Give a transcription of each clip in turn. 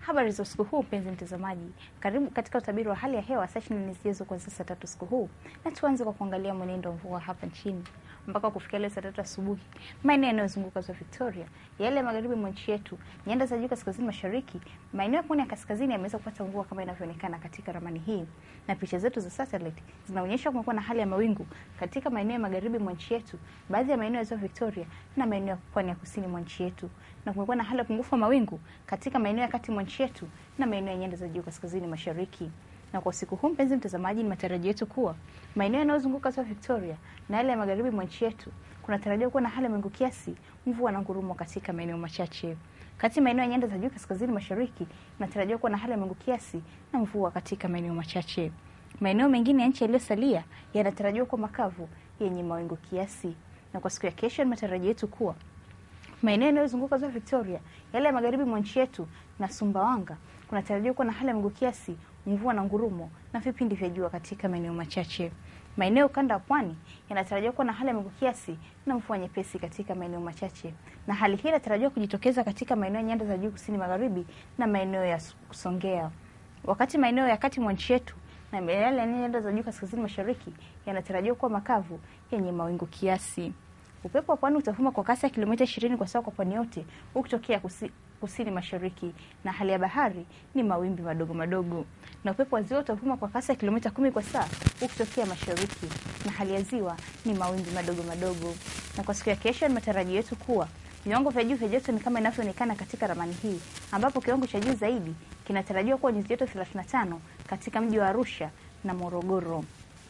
Habari za usiku huu mpenzi mtazamaji, karibu katika utabiri wa hali ya hewa saa 24 zijazo kuanzia saa tatu usiku huu, na tuanze kwa kuangalia mwenendo wa mvua hapa nchini mpaka kufikia leo saa tatu asubuhi. Maeneo yanayozunguka ziwa Victoria, yale ya magharibi mwa nchi yetu, nyanda za juu kaskazini mashariki, maeneo ya pwani ya kaskazini yameweza kupata mvua kama inavyoonekana katika ramani hii, na picha zetu za satellite zinaonyesha kumekuwa na hali ya mawingu katika maeneo ya magharibi mwa nchi yetu, baadhi ya maeneo ya ziwa Victoria na maeneo ya pwani ya kusini mwa nchi yetu, na kumekuwa na hali ya upungufu wa mawingu katika maeneo ya kati mwa nchi yetu na maeneo ya nyanda za juu kaskazini mashariki. Na kwa usiku huu, mpenzi mtazamaji, ni matarajio yetu kuwa maeneo yanayozunguka ziwa Victoria na yale ya magharibi mwa nchi yetu kunatarajiwa kuwa na hali ya mawingu kiasi, mvua na ngurumo katika maeneo machache. Kati maeneo ya nyanda za juu kaskazini mashariki inatarajiwa kuwa na hali ya mawingu kiasi na mvua katika maeneo machache. Maeneo mengine ya nchi yaliyosalia yanatarajiwa kuwa makavu yenye mawingu kiasi. Na kwa siku ya kesho, ni matarajio yetu kuwa maeneo yanayozunguka ziwa Victoria, yale ya magharibi mwa nchi yetu na Sumbawanga kunatarajiwa kuwa na hali ya mawingu kiasi, mvua na ngurumo na vipindi vya jua katika maeneo machache. Maeneo ukanda wa pwani yanatarajiwa kuwa na hali ya mawingu kiasi na mvua nyepesi katika maeneo machache, na hali hii inatarajiwa kujitokeza katika maeneo ya nyanda za juu kusini magharibi na maeneo ya Songea, wakati maeneo ya kati mwa nchi yetu na yale ya nyanda za juu kaskazini mashariki yanatarajiwa kuwa makavu yenye mawingu kiasi. Upepo wa pwani utavuma kwa kasi ya kilomita 20 kwa saa kwa pwani yote ukitokea kusi, kusini mashariki, na hali ya bahari ni mawimbi madogo madogo, na upepo wa ziwa utavuma kwa kasi ya kilomita kumi kwa saa ukitokea mashariki, na hali ya ziwa ni mawimbi madogo madogo. Na kwa siku ya kesho, ni matarajio yetu kuwa viwango vya juu vya joto ni kama inavyoonekana katika ramani hii, ambapo kiwango cha juu zaidi kinatarajiwa kuwa nyuzi joto 35 katika mji wa Arusha na Morogoro.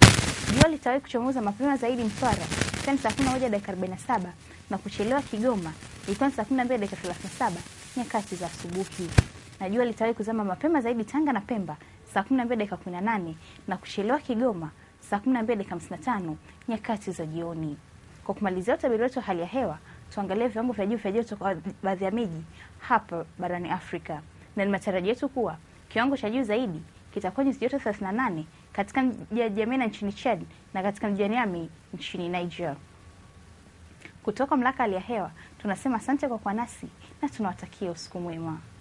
Jua litawahi kuchomoza mapema zaidi Mtwara ikiwa ni saa 11 dakika 47 na kuchelewa Kigoma ikiwa ni saa 12 dakika 37 nyakati za asubuhi, na jua litawahi kuzama mapema zaidi Tanga na Pemba saa 12 dakika 18 na kuchelewa Kigoma saa 12 dakika 55 nyakati za jioni. Kwa kumalizia utabiri wetu wa hali ya hewa, tuangalie viwango vya juu vya joto kwa baadhi ya miji hapa barani Afrika, na ni matarajio yetu kuwa kiwango cha juu zaidi kitakuwa nyuzi joto 38 katika mji wa Jamena nchini Chad na katika mji wa Niamey nchini Niger. Kutoka mamlaka hali ya hewa tunasema asante kwa kuwa nasi na tunawatakia usiku mwema.